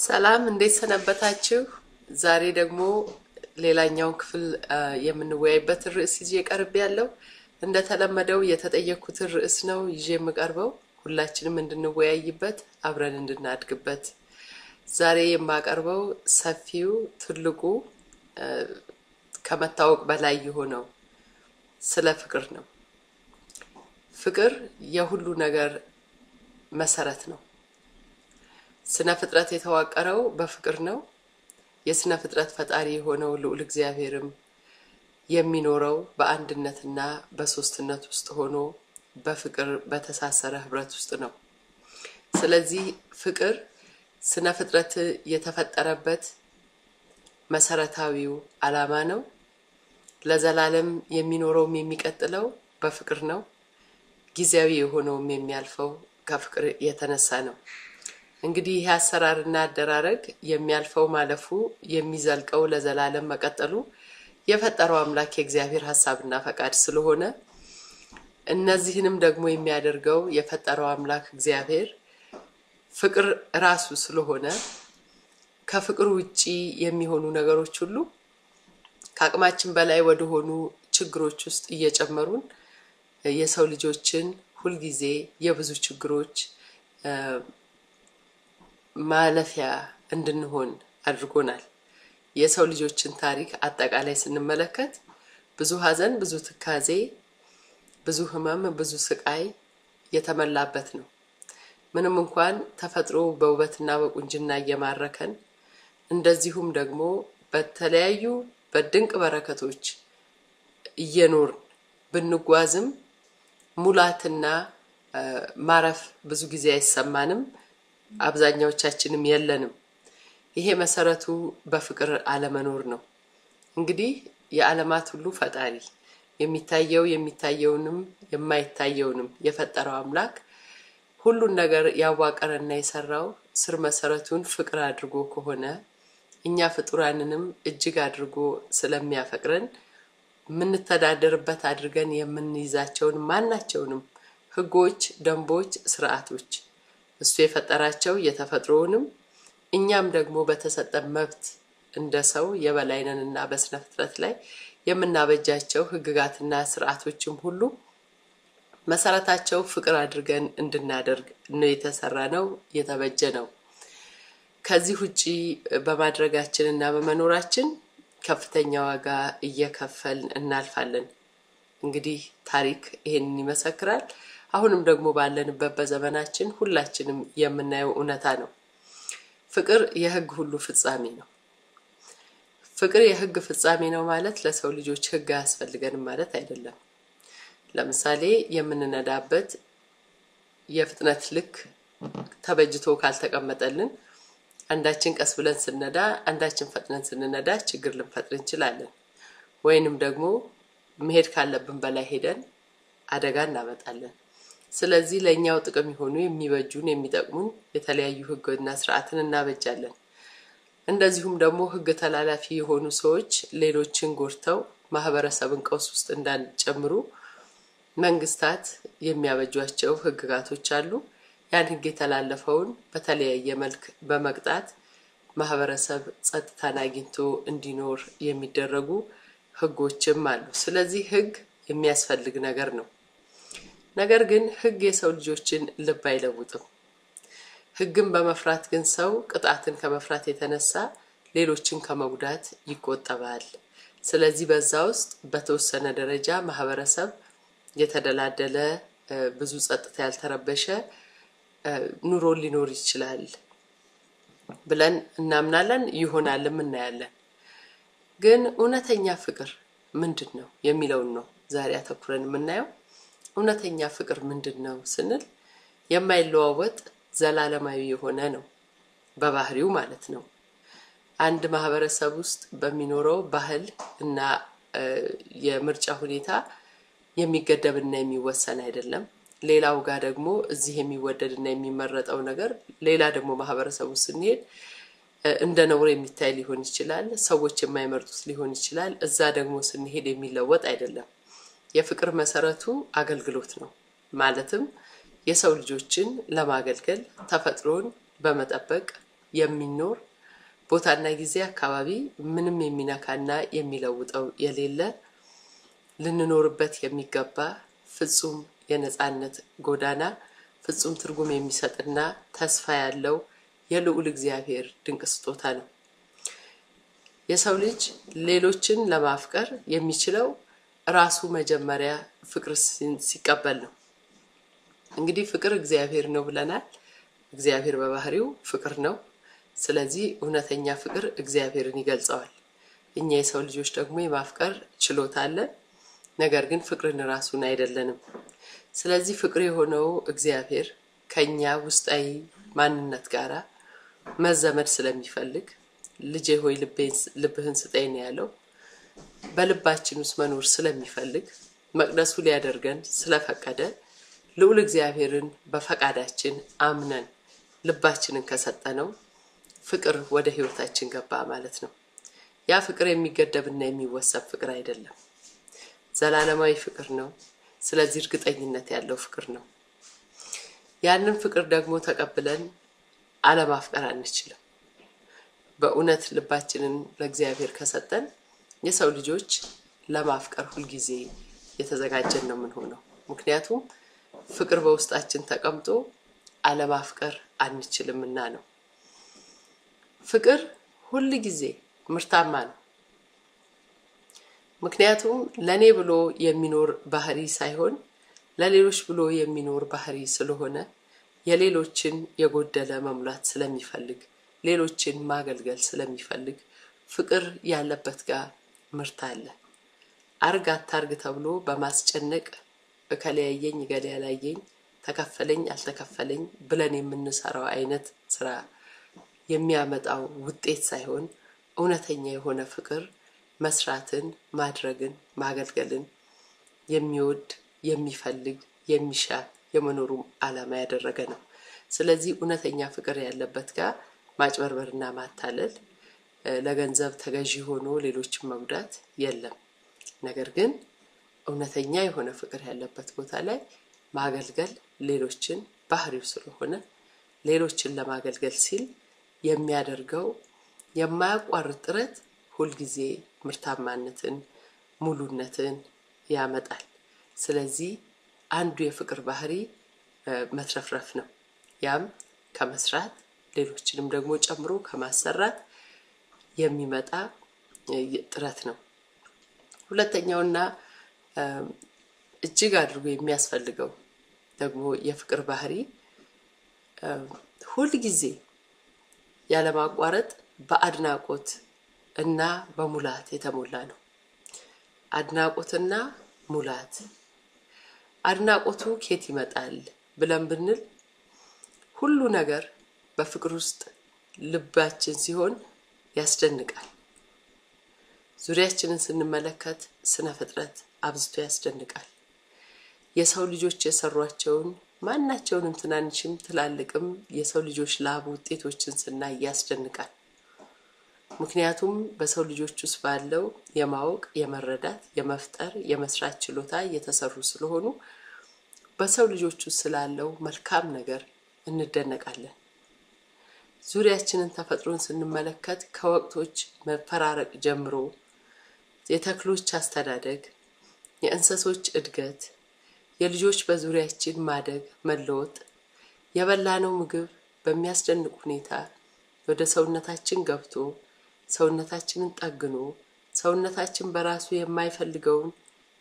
ሰላም እንዴት ሰነበታችሁ? ዛሬ ደግሞ ሌላኛውን ክፍል የምንወያይበት ርዕስ ይዤ ቀርብ ያለው እንደተለመደው የተጠየኩትን ርዕስ ነው ይዤ የምቀርበው ሁላችንም እንድንወያይበት አብረን እንድናድግበት። ዛሬ የማቀርበው ሰፊው ትልቁ ከመታወቅ በላይ የሆነው ስለ ፍቅር ነው። ፍቅር የሁሉ ነገር መሰረት ነው። ስነ ፍጥረት የተዋቀረው በፍቅር ነው። የስነ ፍጥረት ፈጣሪ የሆነው ልዑል እግዚአብሔርም የሚኖረው በአንድነትና በሶስትነት ውስጥ ሆኖ በፍቅር በተሳሰረ ህብረት ውስጥ ነው። ስለዚህ ፍቅር ስነ ፍጥረት የተፈጠረበት መሰረታዊው ዓላማ ነው። ለዘላለም የሚኖረውም የሚቀጥለው በፍቅር ነው። ጊዜያዊ የሆነውም የሚያልፈው ከፍቅር የተነሳ ነው። እንግዲህ ይህ አሰራርና አደራረግ የሚያልፈው ማለፉ የሚዘልቀው ለዘላለም መቀጠሉ የፈጠረው አምላክ የእግዚአብሔር ሀሳብና ፈቃድ ስለሆነ እነዚህንም ደግሞ የሚያደርገው የፈጠረው አምላክ እግዚአብሔር ፍቅር ራሱ ስለሆነ ከፍቅር ውጪ የሚሆኑ ነገሮች ሁሉ ከአቅማችን በላይ ወደሆኑ ችግሮች ውስጥ እየጨመሩን የሰው ልጆችን ሁልጊዜ የብዙ ችግሮች ማለፊያ እንድንሆን አድርጎናል። የሰው ልጆችን ታሪክ አጠቃላይ ስንመለከት ብዙ ሐዘን፣ ብዙ ትካዜ፣ ብዙ ሕመም፣ ብዙ ስቃይ የተመላበት ነው። ምንም እንኳን ተፈጥሮ በውበትና በቁንጅና እየማረከን እንደዚሁም ደግሞ በተለያዩ በድንቅ በረከቶች እየኖርን ብንጓዝም ሙላትና ማረፍ ብዙ ጊዜ አይሰማንም። አብዛኛዎቻችንም የለንም። ይሄ መሰረቱ በፍቅር አለመኖር ነው። እንግዲህ የዓለማት ሁሉ ፈጣሪ የሚታየው የሚታየውንም የማይታየውንም የፈጠረው አምላክ ሁሉን ነገር ያዋቀረና የሰራው ስር መሰረቱን ፍቅር አድርጎ ከሆነ እኛ ፍጡራንንም እጅግ አድርጎ ስለሚያፈቅረን የምንተዳደርበት አድርገን የምንይዛቸውን ማናቸውንም ህጎች፣ ደንቦች፣ ስርዓቶች እሱ የፈጠራቸው የተፈጥሮውንም እኛም ደግሞ በተሰጠን መብት እንደ ሰው የበላይነን እና በስነ ፍጥረት ላይ የምናበጃቸው ህግጋትና ስርዓቶችም ሁሉ መሰረታቸው ፍቅር አድርገን እንድናደርግ ነው የተሰራ ነው የተበጀ ነው። ከዚህ ውጪ በማድረጋችን እና በመኖራችን ከፍተኛ ዋጋ እየከፈልን እናልፋለን። እንግዲህ ታሪክ ይሄንን ይመሰክራል። አሁንም ደግሞ ባለንበት በዘመናችን ሁላችንም የምናየው እውነታ ነው። ፍቅር የህግ ሁሉ ፍጻሜ ነው። ፍቅር የህግ ፍጻሜ ነው ማለት ለሰው ልጆች ህግ አያስፈልገንም ማለት አይደለም። ለምሳሌ የምንነዳበት የፍጥነት ልክ ተበጅቶ ካልተቀመጠልን አንዳችን ቀስ ብለን ስንነዳ፣ አንዳችን ፈጥነን ስንነዳ ችግር ልንፈጥር እንችላለን። ወይንም ደግሞ መሄድ ካለብን በላይ ሄደን አደጋ እናመጣለን። ስለዚህ ለእኛው ጥቅም የሆኑ የሚበጁን የሚጠቅሙን የተለያዩ ህግና ስርዓትን እናበጃለን። እንደዚሁም ደግሞ ህግ ተላላፊ የሆኑ ሰዎች ሌሎችን ጎድተው ማህበረሰብን ቀውስ ውስጥ እንዳንጨምሩ መንግስታት የሚያበጇቸው ህግጋቶች አሉ። ያን ህግ የተላለፈውን በተለያየ መልክ በመቅጣት ማህበረሰብ ጸጥታን አግኝቶ እንዲኖር የሚደረጉ ህጎችም አሉ። ስለዚህ ህግ የሚያስፈልግ ነገር ነው። ነገር ግን ህግ የሰው ልጆችን ልብ አይለውጥም። ህግን በመፍራት ግን ሰው ቅጣትን ከመፍራት የተነሳ ሌሎችን ከመጉዳት ይቆጠባል። ስለዚህ በዛ ውስጥ በተወሰነ ደረጃ ማህበረሰብ የተደላደለ ብዙ ጸጥታ ያልተረበሸ ኑሮ ሊኖር ይችላል ብለን እናምናለን፣ ይሆናልም እናያለን። ግን እውነተኛ ፍቅር ምንድን ነው የሚለውን ነው ዛሬ አተኩረን የምናየው። እውነተኛ ፍቅር ምንድን ነው ስንል የማይለዋወጥ ዘላለማዊ የሆነ ነው፣ በባህሪው ማለት ነው። አንድ ማህበረሰብ ውስጥ በሚኖረው ባህል እና የምርጫ ሁኔታ የሚገደብና የሚወሰን አይደለም። ሌላው ጋር ደግሞ እዚህ የሚወደድና የሚመረጠው ነገር ሌላ ደግሞ ማህበረሰብ ውስጥ ስንሄድ እንደ ነውር የሚታይ ሊሆን ይችላል። ሰዎች የማይመርጡት ሊሆን ይችላል። እዛ ደግሞ ስንሄድ የሚለወጥ አይደለም። የፍቅር መሰረቱ አገልግሎት ነው። ማለትም የሰው ልጆችን ለማገልገል ተፈጥሮን በመጠበቅ የሚኖር ቦታና ጊዜ አካባቢ ምንም የሚነካና የሚለውጠው የሌለ ልንኖርበት የሚገባ ፍጹም የነጻነት ጎዳና ፍጹም ትርጉም የሚሰጥና ተስፋ ያለው የልዑል እግዚአብሔር ድንቅ ስጦታ ነው። የሰው ልጅ ሌሎችን ለማፍቀር የሚችለው ራሱ መጀመሪያ ፍቅር ሲቀበል ነው። እንግዲህ ፍቅር እግዚአብሔር ነው ብለናል። እግዚአብሔር በባህሪው ፍቅር ነው። ስለዚህ እውነተኛ ፍቅር እግዚአብሔርን ይገልጸዋል። እኛ የሰው ልጆች ደግሞ የማፍቀር ችሎታ አለን። ነገር ግን ፍቅርን ራሱን አይደለንም። ስለዚህ ፍቅር የሆነው እግዚአብሔር ከኛ ውስጣዊ ማንነት ጋር መዘመድ ስለሚፈልግ ልጄ ሆይ ልብህን ስጠኝ ነው ያለው። በልባችን ውስጥ መኖር ስለሚፈልግ መቅደሱ ሊያደርገን ስለፈቀደ ልዑል እግዚአብሔርን በፈቃዳችን አምነን ልባችንን ከሰጠነው ፍቅር ወደ ህይወታችን ገባ ማለት ነው። ያ ፍቅር የሚገደብና የሚወሰብ ፍቅር አይደለም፣ ዘላለማዊ ፍቅር ነው። ስለዚህ እርግጠኝነት ያለው ፍቅር ነው። ያንን ፍቅር ደግሞ ተቀብለን አለማፍቀር አንችልም። በእውነት ልባችንን ለእግዚአብሔር ከሰጠን የሰው ልጆች ለማፍቀር ሁልጊዜ የተዘጋጀን ነው የምንሆነው። ምክንያቱም ፍቅር በውስጣችን ተቀምጦ አለማፍቀር አንችልምና ነው። ፍቅር ሁል ጊዜ ምርታማ ነው። ምክንያቱም ለእኔ ብሎ የሚኖር ባህሪ ሳይሆን ለሌሎች ብሎ የሚኖር ባህሪ ስለሆነ የሌሎችን የጎደለ መሙላት ስለሚፈልግ ሌሎችን ማገልገል ስለሚፈልግ ፍቅር ያለበት ጋር ምርት አለ። አርግ አታርግ ተብሎ በማስጨነቅ እከለያየኝ እገሌ ያላየኝ ተከፈለኝ አልተከፈለኝ ብለን የምንሰራው አይነት ስራ የሚያመጣው ውጤት ሳይሆን እውነተኛ የሆነ ፍቅር መስራትን፣ ማድረግን፣ ማገልገልን የሚወድ የሚፈልግ የሚሻ የመኖሩም ዓላማ ያደረገ ነው። ስለዚህ እውነተኛ ፍቅር ያለበት ጋር ማጭበርበርና ማታለል፣ ለገንዘብ ተገዢ ሆኖ ሌሎችን መጉዳት የለም። ነገር ግን እውነተኛ የሆነ ፍቅር ያለበት ቦታ ላይ ማገልገል ሌሎችን ባህሪው ስለሆነ ሌሎችን ለማገልገል ሲል የሚያደርገው የማያቋርጥ ጥረት ሁልጊዜ ምርታማነትን፣ ሙሉነትን ያመጣል። ስለዚህ አንዱ የፍቅር ባህሪ መትረፍረፍ ነው። ያም ከመስራት ሌሎችንም ደግሞ ጨምሮ ከማሰራት የሚመጣ ጥረት ነው። ሁለተኛውና እጅግ አድርጎ የሚያስፈልገው ደግሞ የፍቅር ባህሪ ሁል ጊዜ ያለማቋረጥ በአድናቆት እና በሙላት የተሞላ ነው። አድናቆትና ሙላት አድናቆቱ ኬት ይመጣል ብለን ብንል ሁሉ ነገር በፍቅር ውስጥ ልባችን ሲሆን ያስደንቃል። ዙሪያችንን ስንመለከት ስነ ፍጥረት አብዝቶ ያስደንቃል። የሰው ልጆች የሰሯቸውን ማናቸውንም ትናንሽም ትላልቅም የሰው ልጆች ላብ ውጤቶችን ስናይ ያስደንቃል። ምክንያቱም በሰው ልጆች ውስጥ ባለው የማወቅ፣ የመረዳት፣ የመፍጠር፣ የመስራት ችሎታ እየተሰሩ ስለሆኑ በሰው ልጆች ውስጥ ስላለው መልካም ነገር እንደነቃለን። ዙሪያችንን ተፈጥሮን ስንመለከት ከወቅቶች መፈራረቅ ጀምሮ የተክሎች አስተዳደግ፣ የእንሰሶች እድገት፣ የልጆች በዙሪያችን ማደግ፣ መለወጥ፣ የበላነው ምግብ በሚያስደንቅ ሁኔታ ወደ ሰውነታችን ገብቶ ሰውነታችንን ጠግኖ ሰውነታችን በራሱ የማይፈልገውን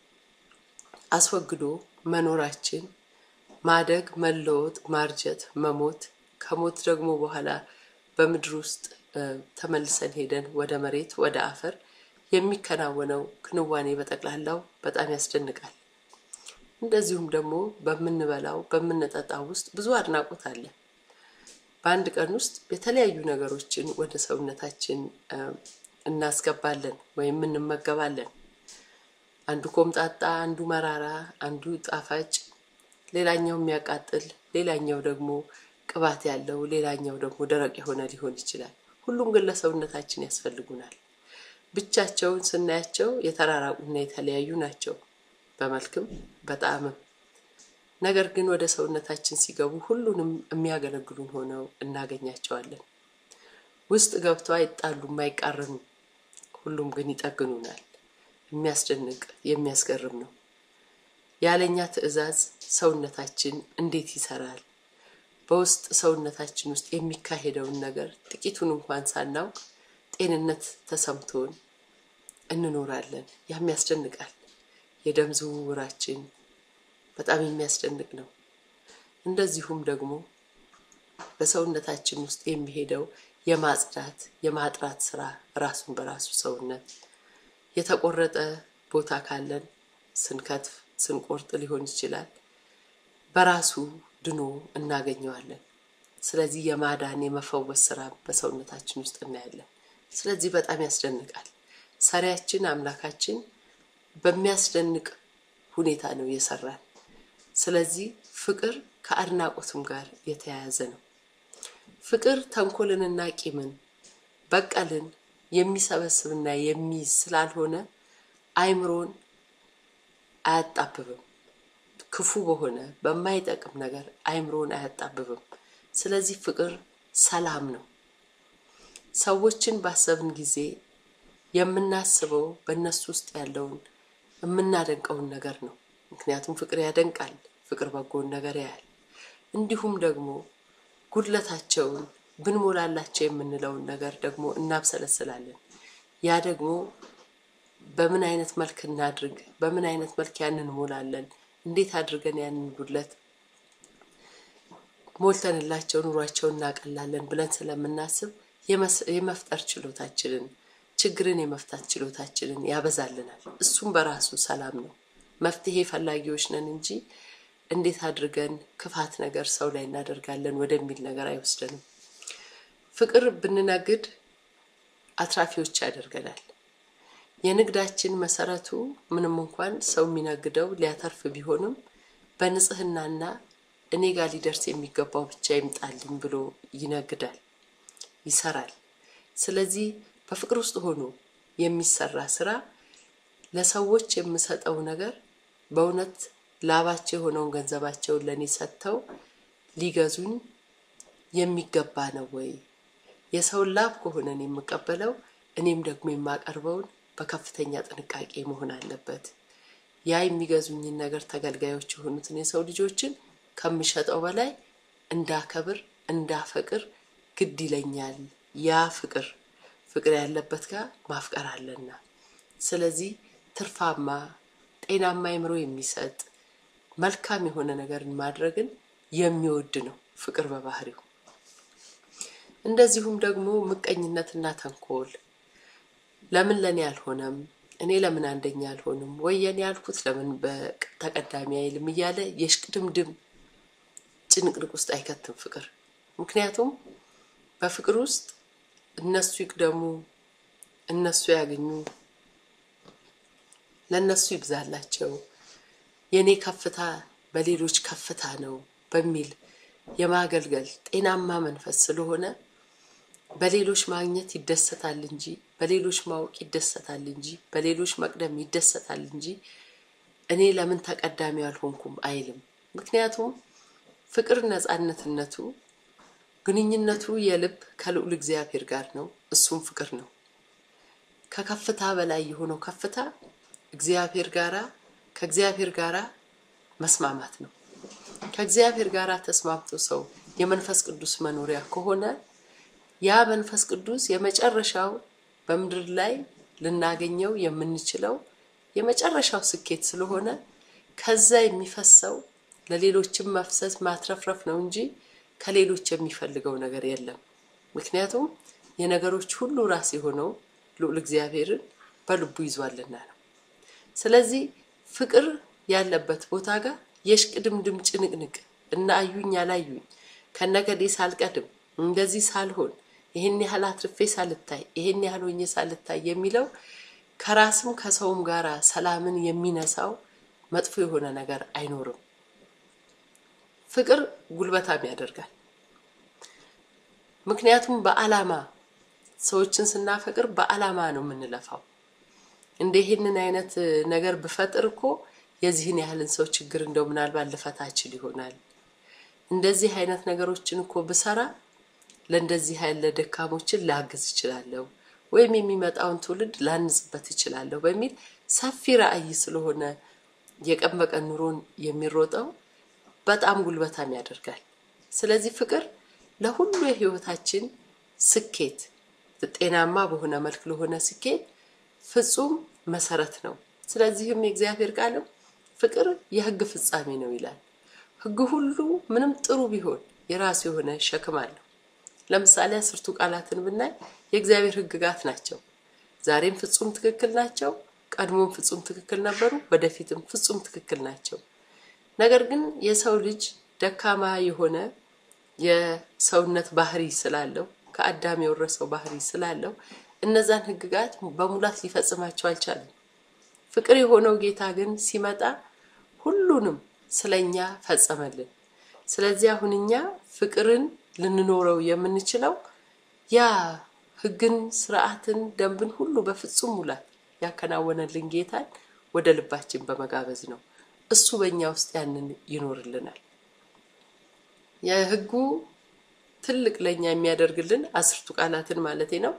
አስወግዶ መኖራችን ማደግ፣ መለወጥ፣ ማርጀት፣ መሞት ከሞት ደግሞ በኋላ በምድር ውስጥ ተመልሰን ሄደን ወደ መሬት ወደ አፈር የሚከናወነው ክንዋኔ በጠቅላላው በጣም ያስደንቃል። እንደዚሁም ደግሞ በምንበላው በምንጠጣው ውስጥ ብዙ አድናቆት አለ። በአንድ ቀን ውስጥ የተለያዩ ነገሮችን ወደ ሰውነታችን እናስገባለን ወይም እንመገባለን። አንዱ ኮምጣጣ፣ አንዱ መራራ፣ አንዱ ጣፋጭ፣ ሌላኛው የሚያቃጥል፣ ሌላኛው ደግሞ ቅባት ያለው፣ ሌላኛው ደግሞ ደረቅ የሆነ ሊሆን ይችላል። ሁሉም ግን ለሰውነታችን ያስፈልጉናል። ብቻቸውን ስናያቸው የተራራቁና የተለያዩ ናቸው በመልክም በጣዕምም። ነገር ግን ወደ ሰውነታችን ሲገቡ ሁሉንም የሚያገለግሉን ሆነው እናገኛቸዋለን። ውስጥ ገብተው አይጣሉም፣ አይቃረኑም። ሁሉም ግን ይጠግኑናል። የሚያስደንቅ የሚያስገርም ነው። ያለኛ ትዕዛዝ ሰውነታችን እንዴት ይሰራል? በውስጥ ሰውነታችን ውስጥ የሚካሄደውን ነገር ጥቂቱን እንኳን ሳናውቅ ጤንነት ተሰምቶን እንኖራለን። ያም ያስደንቃል። የደም ዝውውራችን በጣም የሚያስደንቅ ነው። እንደዚሁም ደግሞ በሰውነታችን ውስጥ የሚሄደው የማጽዳት የማጥራት ስራ ራሱን በራሱ ሰውነት የተቆረጠ ቦታ ካለን ስንከትፍ ስንቆርጥ ሊሆን ይችላል። በራሱ ድኖ እናገኘዋለን። ስለዚህ የማዳን የመፈወስ ስራ በሰውነታችን ውስጥ እናያለን። ስለዚህ በጣም ያስደንቃል። ሰሪያችን አምላካችን በሚያስደንቅ ሁኔታ ነው የሰራን። ስለዚህ ፍቅር ከአድናቆትም ጋር የተያያዘ ነው። ፍቅር ተንኮልንና ቂምን በቀልን የሚሰበስብና የሚይዝ ስላልሆነ አይምሮን አያጣብብም። ክፉ በሆነ በማይጠቅም ነገር አይምሮን አያጣብብም። ስለዚህ ፍቅር ሰላም ነው። ሰዎችን ባሰብን ጊዜ የምናስበው በእነሱ ውስጥ ያለውን የምናደንቀውን ነገር ነው። ምክንያቱም ፍቅር ያደንቃል፣ ፍቅር በጎን ነገር ያያል። እንዲሁም ደግሞ ጉድለታቸውን ብንሞላላቸው የምንለውን ነገር ደግሞ እናብሰለስላለን። ያ ደግሞ በምን አይነት መልክ እናድርግ፣ በምን አይነት መልክ ያንን እንሞላለን፣ እንዴት አድርገን ያንን ጉድለት ሞልተንላቸው ኑሯቸውን እናቀላለን ብለን ስለምናስብ የመፍጠር ችሎታችንን ችግርን የመፍታት ችሎታችንን ያበዛልናል። እሱም በራሱ ሰላም ነው። መፍትሄ ፈላጊዎች ነን እንጂ እንዴት አድርገን ክፋት ነገር ሰው ላይ እናደርጋለን ወደሚል ነገር አይወስደንም። ፍቅር ብንነግድ አትራፊዎች ያደርገናል። የንግዳችን መሰረቱ ምንም እንኳን ሰው የሚነግደው ሊያተርፍ ቢሆንም በንጽህናና እኔ ጋር ሊደርስ የሚገባው ብቻ ይምጣልኝ ብሎ ይነግዳል፣ ይሰራል። ስለዚህ በፍቅር ውስጥ ሆኖ የሚሰራ ስራ ለሰዎች የምሰጠው ነገር በእውነት ላባቸው የሆነውን ገንዘባቸውን ለእኔ ሰጥተው ሊገዙኝ የሚገባ ነው ወይ? የሰውን ላብ ከሆነ እኔ የምቀበለው እኔም ደግሞ የማቀርበውን በከፍተኛ ጥንቃቄ መሆን አለበት። ያ የሚገዙኝን ነገር ተገልጋዮች የሆኑትን የሰው ልጆችን ከምሸጠው በላይ እንዳከብር እንዳፈቅር ግድ ይለኛል። ያ ፍቅር ፍቅር ያለበት ጋር ማፍቀር አለና ስለዚህ ትርፋማ ጤናማ አይምሮ የሚሰጥ መልካም የሆነ ነገርን ማድረግን የሚወድ ነው ፍቅር በባህሪው። እንደዚሁም ደግሞ ምቀኝነትና ተንኮል ለምን ለእኔ አልሆነም፣ እኔ ለምን አንደኛ አልሆንም፣ ወይ የኔ ያልኩት ለምን በተቀዳሚ አይልም እያለ የሽቅድምድም ጭንቅንቅ ውስጥ አይከትም ፍቅር። ምክንያቱም በፍቅር ውስጥ እነሱ ይቅደሙ፣ እነሱ ያገኙ፣ ለእነሱ ይብዛላቸው፣ የእኔ ከፍታ በሌሎች ከፍታ ነው በሚል የማገልገል ጤናማ መንፈስ ስለሆነ በሌሎች ማግኘት ይደሰታል እንጂ በሌሎች ማወቅ ይደሰታል እንጂ በሌሎች መቅደም ይደሰታል እንጂ እኔ ለምን ተቀዳሚ አልሆንኩም አይልም። ምክንያቱም ፍቅር ነፃነትነቱ ግንኙነቱ የልብ ከልዑል እግዚአብሔር ጋር ነው። እሱም ፍቅር ነው። ከከፍታ በላይ የሆነው ከፍታ እግዚአብሔር ጋራ ከእግዚአብሔር ጋራ መስማማት ነው። ከእግዚአብሔር ጋር ተስማምቶ ሰው የመንፈስ ቅዱስ መኖሪያ ከሆነ ያ መንፈስ ቅዱስ የመጨረሻው በምድር ላይ ልናገኘው የምንችለው የመጨረሻው ስኬት ስለሆነ ከዛ የሚፈሰው ለሌሎችም መፍሰስ ማትረፍረፍ ነው እንጂ ከሌሎች የሚፈልገው ነገር የለም። ምክንያቱም የነገሮች ሁሉ ራስ የሆነው ልዑል እግዚአብሔርን በልቡ ይዟልና ነው። ስለዚህ ፍቅር ያለበት ቦታ ጋር የሽቅድምድም ጭንቅንቅ እና አዩኝ አላዩኝ ከነገዴ ሳልቀድም እንደዚህ ሳልሆን ይህን ያህል አትርፌ ሳልታይ ይህን ያህል ሆኜ ሳልታይ የሚለው ከራስም ከሰውም ጋር ሰላምን የሚነሳው መጥፎ የሆነ ነገር አይኖርም። ፍቅር ጉልበታም ያደርጋል። ምክንያቱም በዓላማ ሰዎችን ስናፈቅር በዓላማ ነው የምንለፋው። እንደ ይህንን አይነት ነገር ብፈጥር እኮ የዚህን ያህልን ሰው ችግር እንደው ምናልባት ልፈታ እችል ይሆናል። እንደዚህ አይነት ነገሮችን እኮ ብሰራ ለእንደዚህ ያለ ደካሞችን ላግዝ እችላለሁ ወይም የሚመጣውን ትውልድ ላንጽበት እችላለሁ በሚል ሰፊ ራዕይ ስለሆነ የቀን በቀን ኑሮን የሚሮጠው በጣም ጉልበታም ያደርጋል። ስለዚህ ፍቅር ለሁሉ የህይወታችን ስኬት ጤናማ በሆነ መልክ ለሆነ ስኬት ፍጹም መሰረት ነው። ስለዚህም የእግዚአብሔር ቃልም ፍቅር የህግ ፍጻሜ ነው ይላል። ህግ ሁሉ ምንም ጥሩ ቢሆን የራሱ የሆነ ሸክም አለው። ለምሳሌ አስርቱ ቃላትን ብናይ የእግዚአብሔር ህግጋት ናቸው። ዛሬም ፍጹም ትክክል ናቸው። ቀድሞም ፍጹም ትክክል ነበሩ። ወደፊትም ፍጹም ትክክል ናቸው። ነገር ግን የሰው ልጅ ደካማ የሆነ የሰውነት ባህሪ ስላለው ከአዳም የወረሰው ባህሪ ስላለው እነዛን ህግጋት በሙላት ሊፈጽማቸው አልቻለም። ፍቅር የሆነው ጌታ ግን ሲመጣ ሁሉንም ስለኛ ፈጸመልን። ስለዚህ አሁን እኛ ፍቅርን ልንኖረው የምንችለው ያ ህግን፣ ስርዓትን፣ ደንብን ሁሉ በፍጹም ሙላት ያከናወነልን ጌታን ወደ ልባችን በመጋበዝ ነው። እሱ በእኛ ውስጥ ያንን ይኖርልናል። የህጉ ትልቅ ለእኛ የሚያደርግልን አስርቱ ቃላትን ማለቴ ነው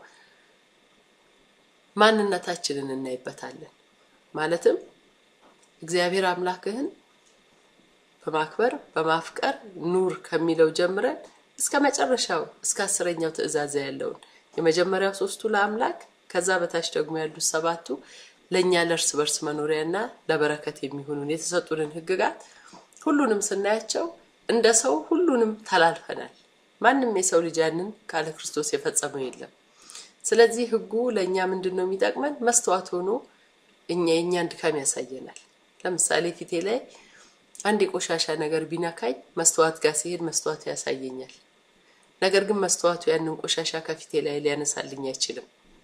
ማንነታችንን እናይበታለን። ማለትም እግዚአብሔር አምላክህን በማክበር በማፍቀር ኑር ከሚለው ጀምረን እስከ መጨረሻው እስከ አስረኛው ትእዛዝ ያለውን የመጀመሪያው ሶስቱ ለአምላክ ከዛ በታች ደግሞ ያሉት ሰባቱ ለእኛ ለእርስ በርስ መኖሪያና ለበረከት የሚሆኑን የተሰጡንን ህግጋት ሁሉንም ስናያቸው እንደ ሰው ሁሉንም ተላልፈናል። ማንም የሰው ልጅ ያንን ካለ ክርስቶስ የፈጸመው የለም። ስለዚህ ህጉ ለእኛ ምንድን ነው የሚጠቅመን? መስተዋት ሆኖ እኛ የእኛን ድካም ያሳየናል። ለምሳሌ ፊቴ ላይ አንድ የቆሻሻ ነገር ቢነካኝ መስተዋት ጋር ሲሄድ መስተዋቱ ያሳየኛል። ነገር ግን መስተዋቱ ያንን ቆሻሻ ከፊቴ ላይ ሊያነሳልኝ አይችልም።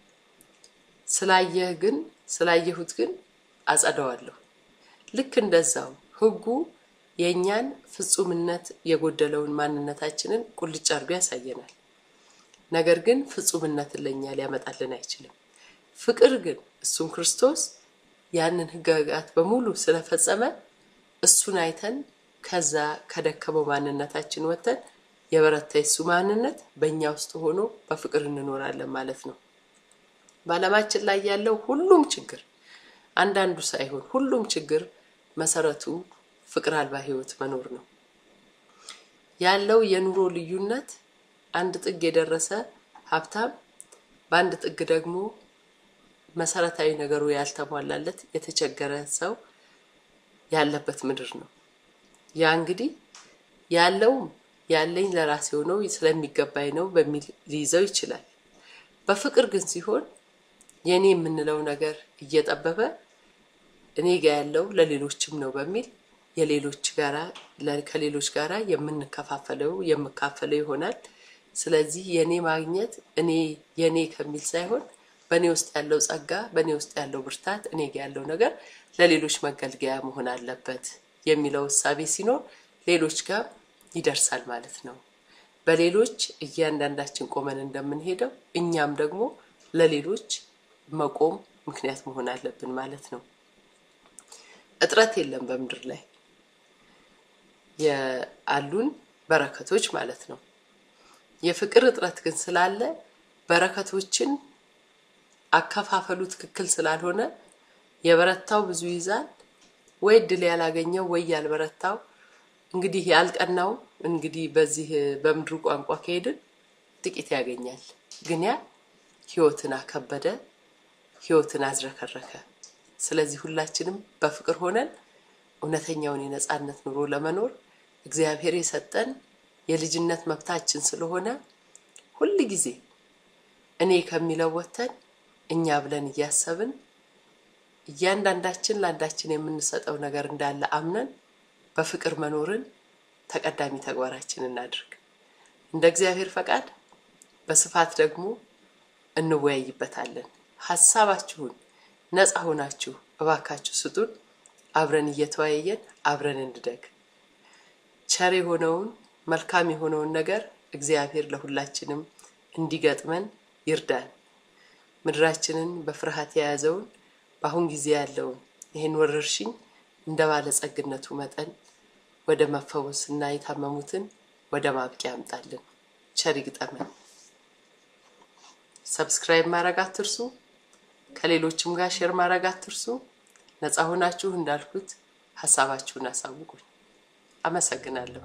ስላየህ ግን ስላየሁት ግን አጸደዋለሁ። ልክ እንደዛው ህጉ የእኛን ፍጹምነት የጎደለውን ማንነታችንን ቁልጭ አድርጎ ያሳየናል። ነገር ግን ፍጹምነትን ለእኛ ሊያመጣልን አይችልም። ፍቅር ግን እሱም ክርስቶስ ያንን ህግጋት በሙሉ ስለፈጸመ እሱን አይተን ከዛ ከደከመው ማንነታችን ወጥተን የበረታ የሱ ማንነት በእኛ ውስጥ ሆኖ በፍቅር እንኖራለን ማለት ነው። በዓለማችን ላይ ያለው ሁሉም ችግር አንዳንዱ ሳይሆን ሁሉም ችግር መሰረቱ ፍቅር አልባ ህይወት መኖር ነው። ያለው የኑሮ ልዩነት አንድ ጥግ የደረሰ ሀብታም፣ በአንድ ጥግ ደግሞ መሰረታዊ ነገሩ ያልተሟላለት የተቸገረ ሰው ያለበት ምድር ነው። ያ እንግዲህ ያለውም ያለኝ ለራሴ ሆነው ስለሚገባኝ ነው በሚል ሊይዘው ይችላል። በፍቅር ግን ሲሆን የኔ የምንለው ነገር እየጠበበ እኔ ጋ ያለው ለሌሎችም ነው በሚል የሌሎች ጋራ ከሌሎች ጋራ የምንከፋፈለው የምካፈለው ይሆናል። ስለዚህ የኔ ማግኘት እኔ የኔ ከሚል ሳይሆን በእኔ ውስጥ ያለው ጸጋ፣ በእኔ ውስጥ ያለው ብርታት፣ እኔ ጋ ያለው ነገር ለሌሎች መገልገያ መሆን አለበት የሚለው እሳቤ ሲኖር ሌሎች ጋር ይደርሳል ማለት ነው። በሌሎች እያንዳንዳችን ቆመን እንደምንሄደው እኛም ደግሞ ለሌሎች መቆም ምክንያት መሆን አለብን ማለት ነው። እጥረት የለም በምድር ላይ ያሉን በረከቶች ማለት ነው። የፍቅር እጥረት ግን ስላለ በረከቶችን አከፋፈሉ ትክክል ስላልሆነ የበረታው ብዙ ይዛል፣ ወይ እድል ያላገኘው ወይ ያልበረታው እንግዲህ ያልቀናው እንግዲህ በዚህ በምድሩ ቋንቋ ከሄድን ጥቂት ያገኛል። ግን ያ ህይወትን አከበደ፣ ህይወትን አዝረከረከ። ስለዚህ ሁላችንም በፍቅር ሆነን እውነተኛውን የነጻነት ኑሮ ለመኖር እግዚአብሔር የሰጠን የልጅነት መብታችን ስለሆነ ሁል ጊዜ እኔ ከሚለው ወጥተን እኛ ብለን እያሰብን እያንዳንዳችን ለአንዳችን የምንሰጠው ነገር እንዳለ አምነን በፍቅር መኖርን ተቀዳሚ ተግባራችን እናድርግ። እንደ እግዚአብሔር ፈቃድ በስፋት ደግሞ እንወያይበታለን። ሀሳባችሁን ነፃ ሆናችሁ እባካችሁ ስጡን። አብረን እየተወያየን አብረን እንደግ። ቸር የሆነውን መልካም የሆነውን ነገር እግዚአብሔር ለሁላችንም እንዲገጥመን ይርዳን። ምድራችንን በፍርሃት የያዘውን በአሁን ጊዜ ያለውን ይህን ወረርሽኝ እንደ ባለጸግነቱ መጠን ወደ መፈወስና የታመሙትን ወደ ማብቂያ ያምጣልን። ቸር ይግጠመን። ሰብስክራይብ ማድረግ አትርሱ። ከሌሎችም ጋር ሼር ማድረግ አትርሱ። ነፃ ሆናችሁ እንዳልኩት ሀሳባችሁን አሳውቁኝ። አመሰግናለሁ።